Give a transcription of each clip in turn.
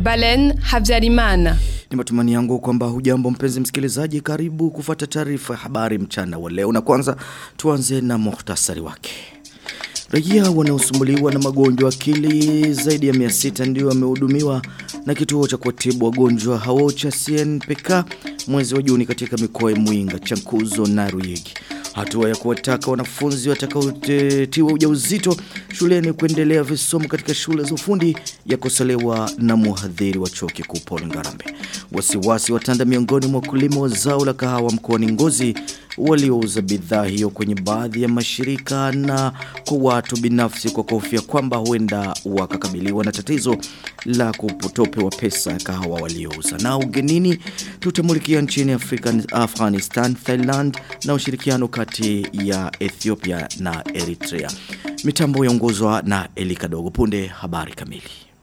Balen Habyarimana. Ni matumani yangu kwamba hujambo mpenzi msikilizaji karibu kufata taarifa ya habari mchana wa leo na kwanza tuanze na muhtasari wake. Raia wanaosumbuliwa na magonjwa akili zaidi ya 600 ndio wamehudumiwa na kituo cha kuwatibu wagonjwa hao cha CNPK mwezi wa Juni katika mikoa ya Mwinga, Chankuzo na Ruyigi. Hatua ya kuwataka wanafunzi watakaotiwa ujauzito shuleni kuendelea visomo katika shule za ufundi yakosolewa na muhadhiri wa chuo kikuu Paul Ngarambe. Wasiwasi watanda miongoni mwa wakulima wa zao la kahawa mkoani Ngozi waliouza bidhaa hiyo kwenye baadhi ya mashirika na kwa watu binafsi kwa kofia kwamba huenda wakakabiliwa na tatizo la kupotopewa pesa ya kahawa waliouza. Na ugenini tutamulikia nchini Afrika, Afghanistan, Thailand na ushirikiano kati ya Ethiopia na Eritrea. Mitambo yaongozwa na Elika Dogo punde habari kamili.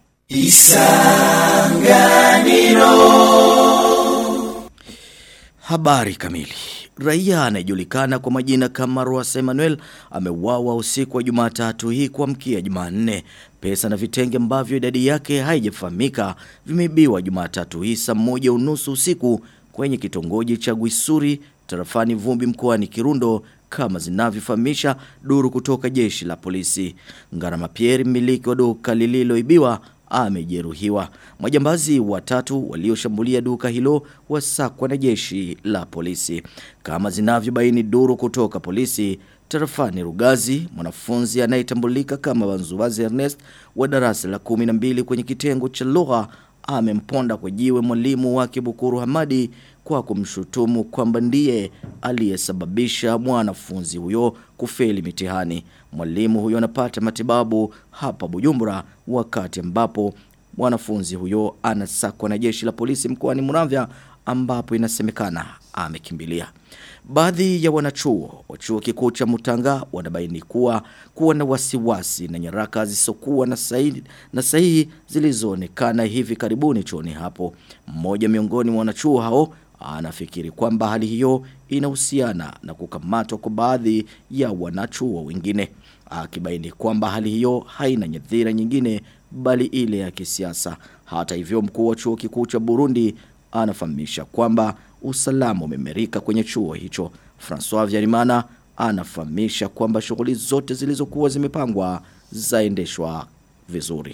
Isanganiro Habari kamili. Raia anayejulikana kwa majina kama Roas Emmanuel ameuawa usiku wa Jumatatu hii kuamkia Jumanne. Pesa na vitenge ambavyo idadi yake haijafahamika vimeibiwa Jumatatu hii saa moja unusu usiku kwenye kitongoji cha Gwisuri tarafani Vumbi mkoani Kirundo kama zinavyofahamisha duru kutoka jeshi la polisi. Ngarama Pierre mmiliki wa duka lililoibiwa amejeruhiwa. Majambazi watatu walioshambulia duka hilo wasakwa na jeshi la polisi. Kama zinavyobaini duru kutoka polisi, Tarafani Rugazi, mwanafunzi anayetambulika kama Wanzuwazi Ernest wa darasa la 12 kwenye kitengo cha lugha amemponda kwa jiwe mwalimu wake Bukuru Hamadi kwa kumshutumu kwamba ndiye aliyesababisha mwanafunzi huyo kufeli mitihani. Mwalimu huyo anapata matibabu hapa Bujumbura wakati ambapo mwanafunzi huyo anasakwa na jeshi la polisi mkoani Muramvya ambapo inasemekana amekimbilia. Baadhi ya wanachuo wa chuo kikuu cha Mutanga wanabaini kuwa kuwa na wasiwasi na nyaraka zisizokuwa na sahihi na sahihi zilizoonekana hivi karibuni chuoni hapo. Mmoja miongoni mwa wanachuo hao anafikiri kwamba hali hiyo inahusiana na kukamatwa kwa baadhi ya wanachuo wengine. Akibaini kwamba hali hiyo haina nyadhira nyingine bali ile ya kisiasa. Hata hivyo mkuu wa chuo kikuu cha Burundi anafahamisha kwamba usalama umemerika kwenye chuo hicho. François Vyarimana anafahamisha kwamba shughuli zote zilizokuwa zimepangwa zaendeshwa vizuri.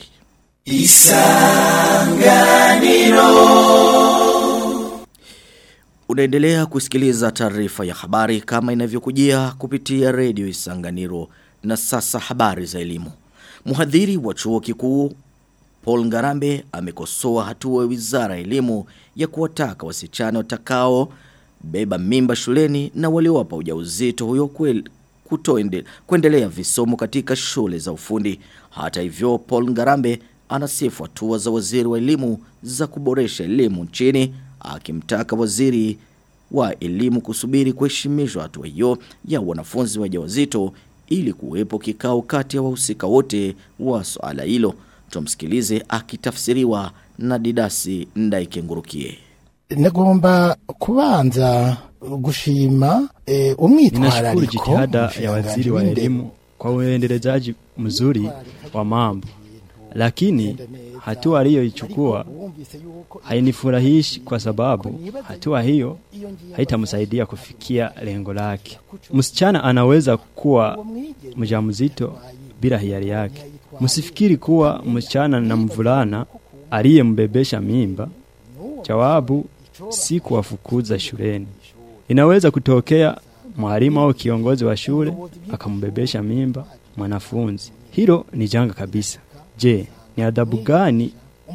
Isanganiro Unaendelea kusikiliza taarifa ya habari kama inavyokujia kupitia redio Isanganiro na sasa habari za elimu. Mhadhiri wa chuo kikuu Paul Ngarambe amekosoa hatua ya Wizara ya Elimu ya kuwataka wasichana watakao beba mimba shuleni na waliowapa ujauzito huyo kweli kutoende kuendelea visomo katika shule za ufundi. Hata hivyo Paul Ngarambe anasifu hatua za waziri wa elimu za kuboresha elimu nchini akimtaka waziri wa elimu kusubiri kuheshimishwa hatua hiyo ya wanafunzi wajawazito ili kuwepo kikao kati ya wahusika wote wa swala hilo. Tumsikilize akitafsiriwa na Didasi Ndaikengurukie. Nagomba kubanza gushima e, umwitwarariko Ninashukuru jitihada ya waziri wa elimu kwa uendelezaji mzuri wa mambo, lakini hatua aliyoichukua hainifurahishi kwa sababu hatua hiyo haitamsaidia kufikia lengo lake. Msichana anaweza kuwa mjamzito bila hiari yake. Msifikiri kuwa msichana na mvulana aliyembebesha mimba. Jawabu si kuwafukuza shuleni. Inaweza kutokea mwalimu au kiongozi wa shule akambebesha mimba mwanafunzi. Hilo ni janga kabisa. Je, ni adhabu gani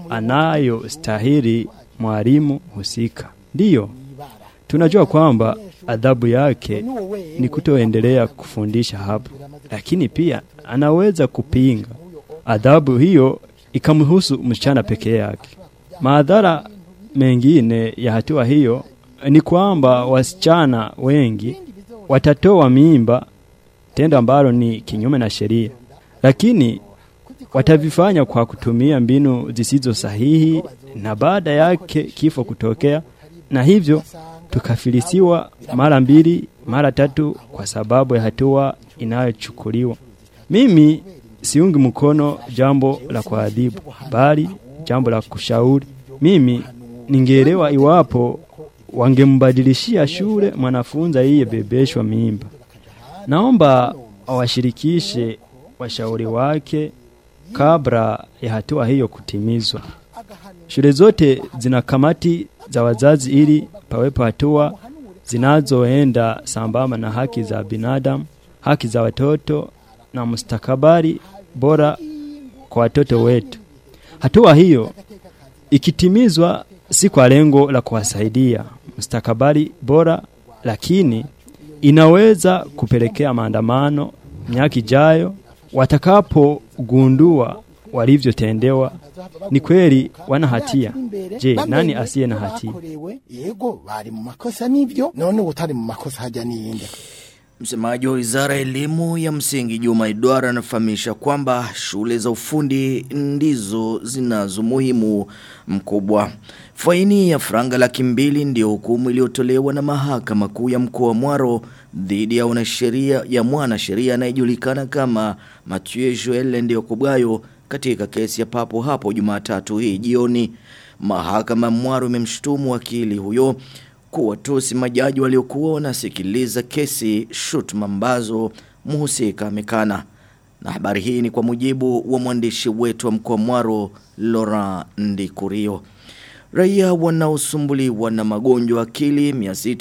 anayostahili mwalimu husika? Ndiyo, tunajua kwamba adhabu yake ni kutoendelea kufundisha hapo, lakini pia anaweza kupinga adhabu hiyo ikamhusu msichana pekee yake. Madhara mengine ya hatua hiyo ni kwamba wasichana wengi watatoa mimba, tendo ambalo ni kinyume na sheria, lakini watavifanya kwa kutumia mbinu zisizo sahihi, na baada yake kifo kutokea, na hivyo tukafilisiwa mara mbili mara tatu kwa sababu ya hatua inayochukuliwa. Mimi siungi mkono jambo la kuadhibu, bali jambo la kushauri. Mimi ningeelewa iwapo wangembadilishia shule mwanafunzi aliyebebeshwa mimba. Naomba awashirikishe washauri wake kabla ya hatua hiyo kutimizwa. Shule zote zina kamati za wazazi ili pawepo hatua zinazoenda sambamba na haki za binadamu, haki za watoto na mustakabali bora kwa watoto wetu. Hatua hiyo ikitimizwa si kwa lengo la kuwasaidia mustakabali bora, lakini inaweza kupelekea maandamano miaka ijayo watakapogundua walivyotendewa. Ni kweli wana hatia. Je, nani asiye na hatia? yego bari mu makosa nivyo none utari mu makosa haja niyinde Msemaji wa Wizara ya Elimu ya Msingi Juma Idwara anafahamisha kwamba shule za ufundi ndizo zinazo umuhimu mkubwa. Faini ya franga laki mbili ndio hukumu iliyotolewa na Mahakama Kuu ya Mkoa wa Mwaro dhidi ya wanasheria ya mwanasheria anayejulikana kama Mathieu Joel Ndiokubayo katika kesi ya papo hapo Jumatatu hii jioni. Mahakama ya Mwaro imemshutumu wakili huyo kuwatusi majaji waliokuwa wanasikiliza kesi shutuma ambazo mhusika amekana. Na habari hii ni kwa mujibu wa mwandishi wetu wa mkoa Mwaro Laurent Ndikurio. Raia wanaosumbuliwa na magonjwa akili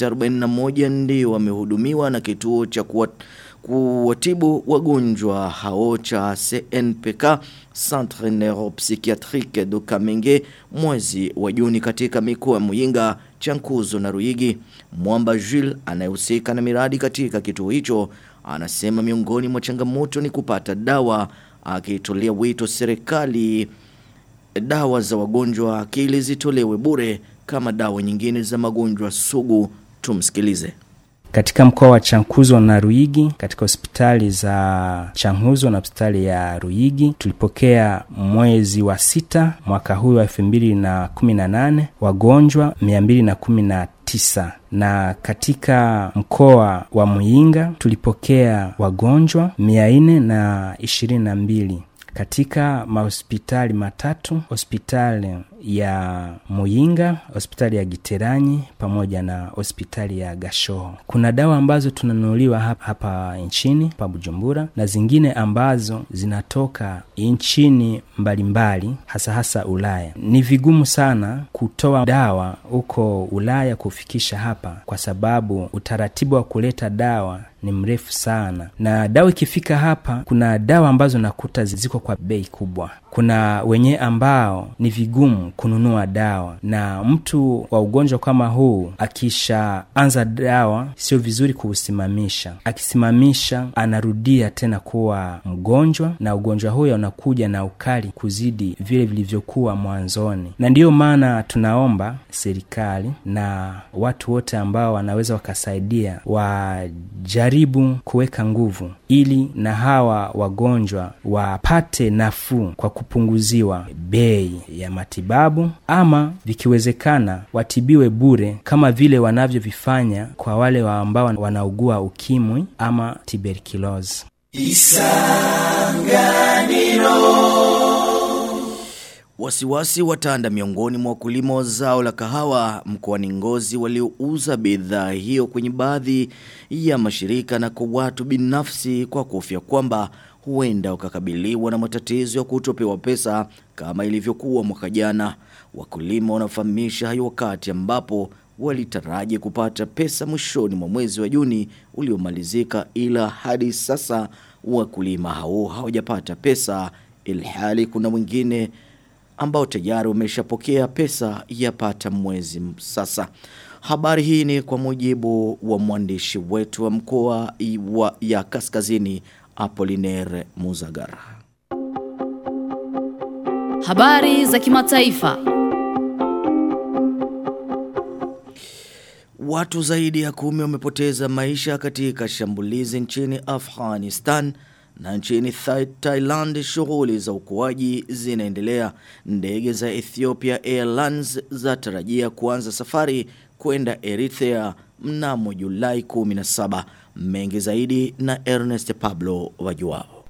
641 ndio wamehudumiwa na kituo cha kuwa, kuwatibu wagonjwa hao cha CNPK Centre Neuropsychiatrique de Kamenge mwezi wa Juni katika mikoa ya Muyinga, Chankuzo na Ruigi. Mwamba Jules anayehusika na miradi katika kituo hicho anasema miongoni mwa changamoto ni kupata dawa akitolea wito serikali dawa za wagonjwa wa akili zitolewe bure kama dawa nyingine za magonjwa sugu. Tumsikilize. Katika mkoa wa Chankuzo na Ruigi, katika hospitali za Chankuzo na hospitali ya Ruigi tulipokea mwezi wa sita mwaka huu wa elfu mbili na kumi na nane wagonjwa mia mbili na kumi na tisa na katika mkoa wa Muyinga tulipokea wagonjwa mia nne na ishirini na mbili katika mahospitali matatu hospitali ya Muyinga, hospitali ya Giteranyi pamoja na hospitali ya Gashoho. Kuna dawa ambazo tunanunuliwa hapa, hapa nchini pa Bujumbura na zingine ambazo zinatoka nchini mbalimbali hasa hasa Ulaya. Ni vigumu sana kutoa dawa huko Ulaya kufikisha hapa kwa sababu utaratibu wa kuleta dawa ni mrefu sana, na dawa ikifika hapa, kuna dawa ambazo nakuta ziko kwa bei kubwa. Kuna wenye ambao ni vigumu kununua dawa, na mtu wa ugonjwa kama huu akishaanza dawa, sio vizuri kuusimamisha. Akisimamisha anarudia tena kuwa mgonjwa, na ugonjwa huyo unakuja na ukali kuzidi vile vilivyokuwa mwanzoni, na ndiyo maana tunaomba serikali na watu wote ambao wanaweza wakasaidia wajaribu kuweka nguvu ili na hawa wagonjwa wapate nafuu kwa kupunguziwa bei ya matibabu, ama vikiwezekana watibiwe bure kama vile wanavyovifanya kwa wale wa ambao wanaugua ukimwi ama tuberculosis. Wasiwasi watanda miongoni mwa wakulima wa zao la kahawa mkoani Ngozi waliouza bidhaa hiyo kwenye baadhi ya mashirika na kwa watu binafsi kwa kufia kwamba huenda wakakabiliwa na matatizo ya kutopewa pesa kama ilivyokuwa mwaka jana. Wakulima wanafahamisha hayo wakati ambapo walitaraji kupata pesa mwishoni mwa mwezi wa Juni uliomalizika, ila hadi sasa wakulima hao hawajapata pesa, ilhali kuna mwingine ambao tayari wameshapokea pesa yapata mwezi sasa. Habari hii ni kwa mujibu wa mwandishi wetu wa mkoa wa ya Kaskazini Apollinaire Muzagara. Habari za kimataifa. Watu zaidi ya kumi wamepoteza maisha katika shambulizi nchini Afghanistan na nchini Thailand shughuli za ukuaji zinaendelea. Ndege za Ethiopia Airlines zatarajia kuanza safari kwenda Eritrea mnamo Julai 17. Mengi zaidi na Ernest Pablo wajuao.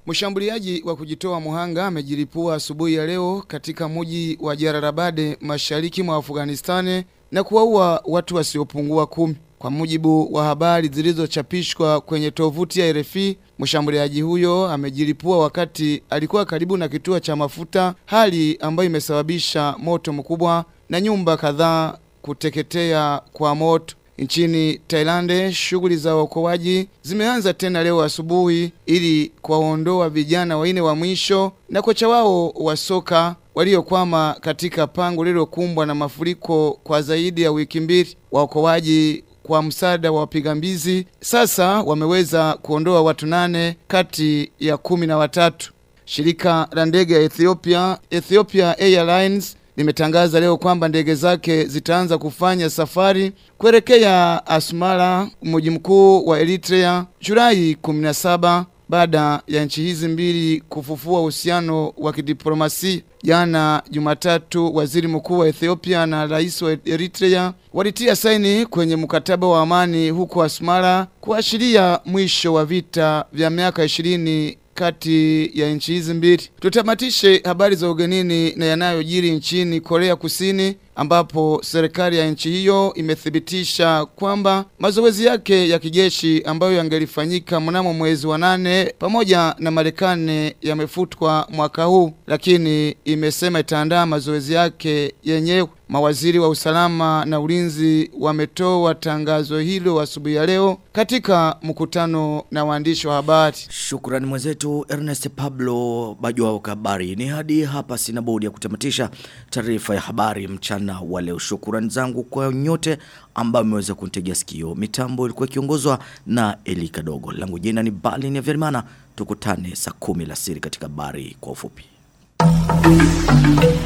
Mshambuliaji wa kujitoa muhanga amejilipua asubuhi ya leo katika mji wa Jararabade mashariki mwa Afghanistan na kuwaua watu wasiopungua kumi. Kwa mujibu wa habari zilizochapishwa kwenye tovuti ya RFI, mshambuliaji huyo amejilipua wakati alikuwa karibu na kituo cha mafuta, hali ambayo imesababisha moto mkubwa na nyumba kadhaa kuteketea kwa moto. Nchini Thailand, shughuli za uokoaji zimeanza tena leo asubuhi ili kuwaondoa vijana waine wa mwisho na kocha wao wa soka waliokwama katika pango lililokumbwa na mafuriko kwa zaidi ya wiki mbili. Waokoaji kwa msaada wa wapiga mbizi sasa wameweza kuondoa watu nane kati ya kumi na watatu. Shirika la ndege ya Ethiopia, Ethiopia Airlines limetangaza leo kwamba ndege zake zitaanza kufanya safari kuelekea Asmara, mji mkuu wa Eritrea, Julai 17 baada ya nchi hizi mbili kufufua uhusiano wa kidiplomasia. Jana Jumatatu, waziri mkuu wa Ethiopia na rais wa Eritrea walitia saini kwenye mkataba wa amani huko Asmara kuashiria mwisho wa vita vya miaka ishirini kati ya nchi hizi mbili. Tutamatishe habari za ugenini na yanayojiri nchini Korea Kusini ambapo serikali ya nchi hiyo imethibitisha kwamba mazoezi yake ya kijeshi ambayo yangelifanyika mnamo mwezi wa nane pamoja na Marekani yamefutwa mwaka huu, lakini imesema itaandaa mazoezi yake yenyewe. Mawaziri wa usalama na ulinzi wametoa tangazo hilo asubuhi ya leo katika mkutano na waandishi wa habari. Shukrani mwenzetu Ernest Pablo Bajwao Kabari. Ni hadi hapa sina budi ya kutamatisha taarifa ya habari mchana wa leo. Shukrani zangu kwa nyote ambao mmeweza kunitegea sikio. Mitambo ilikuwa ikiongozwa na Elika Dogo. Langu jina ni Balin ya Verimana. Tukutane saa kumi la siri katika habari kwa ufupi.